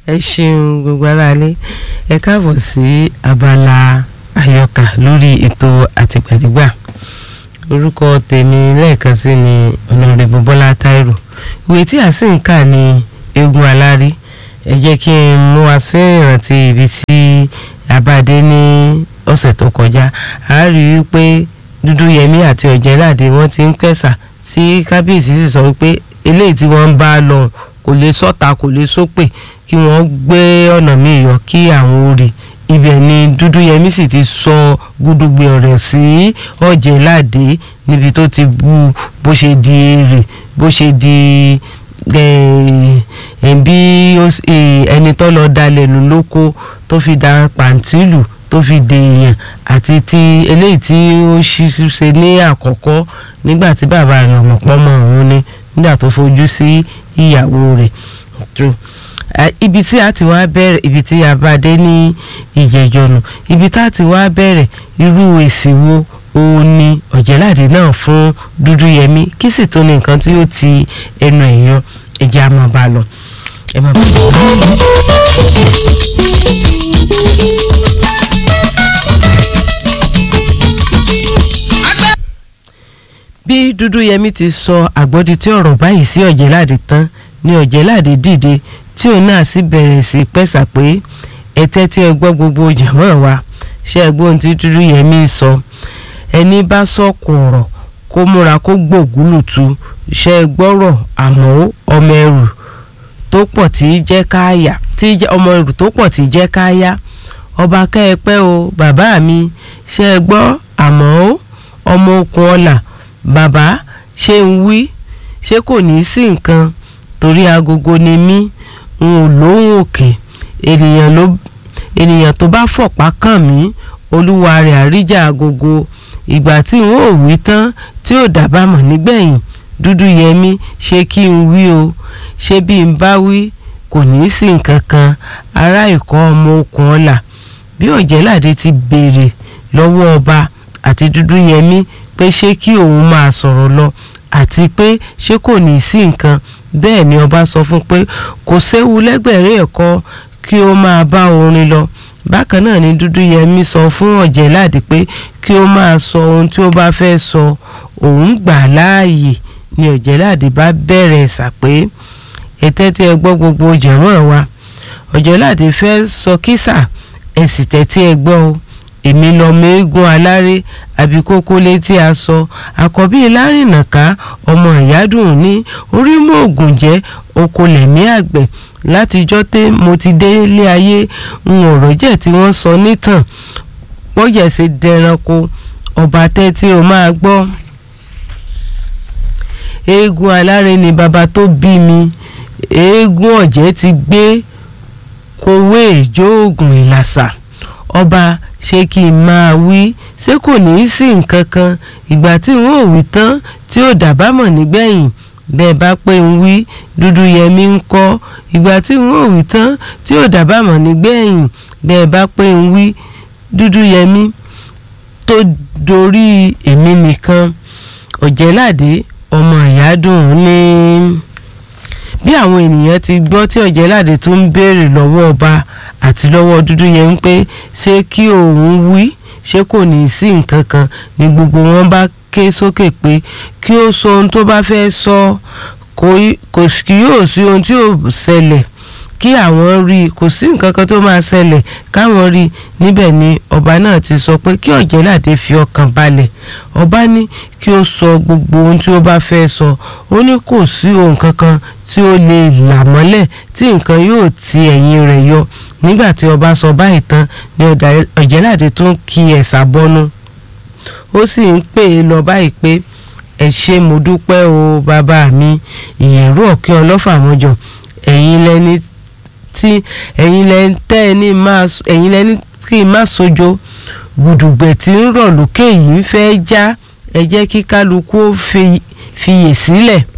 ẹ ṣeun gbogbo aráalé ẹ káàbọ̀ sí abala àyọkà lórí ètò àtìgbàdìgbà orúkọ tèmi lẹ́ẹ̀kan sí ni ọ̀nàrẹ́bù bọ́lá táírò ìwé tí a sì ń kà ní eégún alárí ẹ jẹ́ kí n mú wa sí ìrántí ibi tí abáde ní ọ̀sẹ̀ tó kọjá a rí i pé dúdúyẹmí àti ọ̀jẹ̀láde wọ́n ti ń kẹsà tí kábíyèsí sì sọ wípé eléyìí tí wọ́n ń bá lọ kò lè sọ́ta kò lè sópè kí wọ́n gbé ọ̀nà míì yọ kí àwọn orí ibẹ̀ ni dúdúyẹmí sì ti sọ gúdúgbe ọ̀rẹ́ sí ọ̀jẹ̀láde níbi tó ti bu bó ṣe di èrè bó ṣe di bí ẹni tó lọ dalẹ̀ lù lóko tó fi da pàǹtílù tó fi de èèyàn àti ti eléyìí tí ó ṣe ní àkọ́kọ́ nígbà tí bàbá rẹ̀ ọmọ pọ́mọ òun ni nígbà tó fojú sí ìyàwó rẹ̀ ibi tí a ti wá bẹ̀rẹ̀ ibi tí a bá dé ní ìjẹ̀jọ̀nù ibi tá a ti wá bẹ̀rẹ̀ irú èsì wo òun ni ọ̀jẹ̀láde náà fún dúdúyẹmí kí sì tó ní nǹkan tí ó ti ẹnu ẹ̀yọ ẹ̀jẹ̀ a máa bá lọ. ẹ máa bá bí dúdúyẹmí ti sọ àgbọ́dí tí ọ̀rọ̀ báyìí sí ọ̀jẹ̀láde tán ni ọ̀jẹ̀láde dìde tí òun náà sì bẹ̀rẹ̀ sí pẹ̀sà pé ẹ̀tẹ́ tí ẹ gbọ́ gbogbo jàmọ́ wa ṣé ẹ gbọ́ ohun tí dúdúyẹmí sọ ẹni bá sọ̀kò ọ̀rọ̀ kó múra kó gbògúlùtù ṣé ẹ gbọ́rọ̀ àmọ́ ọmọ ẹrù tó pọ̀ tí í jẹ́ káyà tí ọmọ ẹrù tó pọ̀ tí í jẹ́ káyà ọba kẹ́ẹ̀pẹ́ o bàbá mi ṣé ẹ gbọ́ àmọ́ ọmọ okùn ọ̀là bàbá ṣé ń wí ṣé kò ní í sí nǹkan torí agogo ni mí n ò lóhùn òkè ènìyàn ló ènìyàn tó bá fọ̀pá kàn mí olúwa rẹ̀ àríjà agogo ìgbà tí n ò wí tán tí ò dábàmọ̀ nígbẹ̀yìn dúdú yẹmí ṣé kí n wí o ṣé bí n bá wí kò ní í sí nǹkan kan ará ìkọ́ ọmọ okùn ọ̀la bí ọ̀jẹ̀láde ti béèrè lọ́wọ́ ọba àti dúdú yẹmí pé ṣé kí òun máa sọ̀rọ̀ lọ àti pé ṣé kò ní í sí nǹkan bẹ́ẹ̀ ni ọba sọ fún pé kò séwu lẹ́gbẹ̀rẹ́ ẹ̀kọ́ kí ó máa bá orin lọ bákan náà ni dúdúyẹmí sọ fún ọ̀jẹ̀láde pé kí ó máa sọ ohun tí ó bá fẹ́ sọ òun gbà láàyè ni ọ̀jẹ̀láde bá bẹ̀rẹ̀ ẹ̀sà pé ẹ̀tẹ́ tí ẹ gbọ́ gbogbo jẹ̀mọ́ wa ọ̀jẹ̀láde fẹ́ sọ kísà ẹ sì tẹ́tí ẹ gbọ́ o èmi lọmọ eégún aláré àbíkókó létí aṣọ àkọ́bí lárìnàká ọmọ ìyádùn ní orí mọ́ ògùn jẹ́ okòlẹ̀mí àgbẹ̀ látijọ́ tẹ́ mo ti dé ilé ayé ń ọ̀rọ̀ jẹ́ tí wọ́n sọ nítàn pọ́yẹ̀ ṣe dẹranko ọba tẹ́ tí o máa gbọ́. eégún aláré ni bàbá tó bí mi eégún ọ̀jẹ̀ ti gbé kowé ìjóògùn ìlàsà ọba ṣé kí n máa wí ṣé kò ní í sí nǹkan kan ìgbà tí n ó wí tán tí ó dàbámọ̀ nígbẹ̀yìn bẹ́ẹ̀ bá pé ń wí dúdú yẹmí ń kọ́ ìgbà tí n ó wí tán tí ó dàbámọ̀ nígbẹ̀yìn bẹ́ẹ̀ bá pé ń wí dúdú yẹmí tó dorí èmi nìkan ọ̀jẹ̀láde ọmọ ìyádùn ní bí àwọn ènìyàn ti gbọ́ tí ọ̀jẹ̀láde tó ń béèrè lọ́wọ́ ọba àti lọ́wọ́ dúdú yẹn ń pé ṣé kí òun wí ṣé kò ní í sí nǹkan kan ni gbogbo wọn bá ké sókè pé kí ó sọ ohun tó bá fẹ́ sọ kò kí yóò sí ohun tí yóò ṣẹlẹ̀ kí àwọn rí i kò sí nǹkan kan tó máa ṣẹlẹ̀ káwọn rí i níbẹ̀ ni ọba náà ti sọ pé kí ọ̀jẹ̀láde fi ọkàn balẹ̀ ọba ní kí ó sọ gbogbo ohun tí ó bá fẹ́ sọ ó ní kò sí ohun kankan tí ó lè là mọ́lẹ̀ tí nǹkan yóò ti ẹ̀yìn rẹ̀ yọ nígbà tí ọba sọ báyìí tán ni ọ̀jẹ̀láde tó ń kí ẹ̀sà bọ́nú ó sì ń pè é lọ báyìí pé ẹ ṣé mo dúpẹ́ o bàbá mi ìyẹ̀rú ọ̀kẹ́ ọlọ́fà mọ́jọ ẹ̀yin lẹni tí ẹ̀yin lẹni tẹ́ ẹ ní máa ẹ̀yin lẹni kí n má sojo gbùdùgbẹ̀ tí ń rọ̀ lókè yìí ń fẹ́ já ẹ jẹ́ kí kálukú ó fiyè sílẹ̀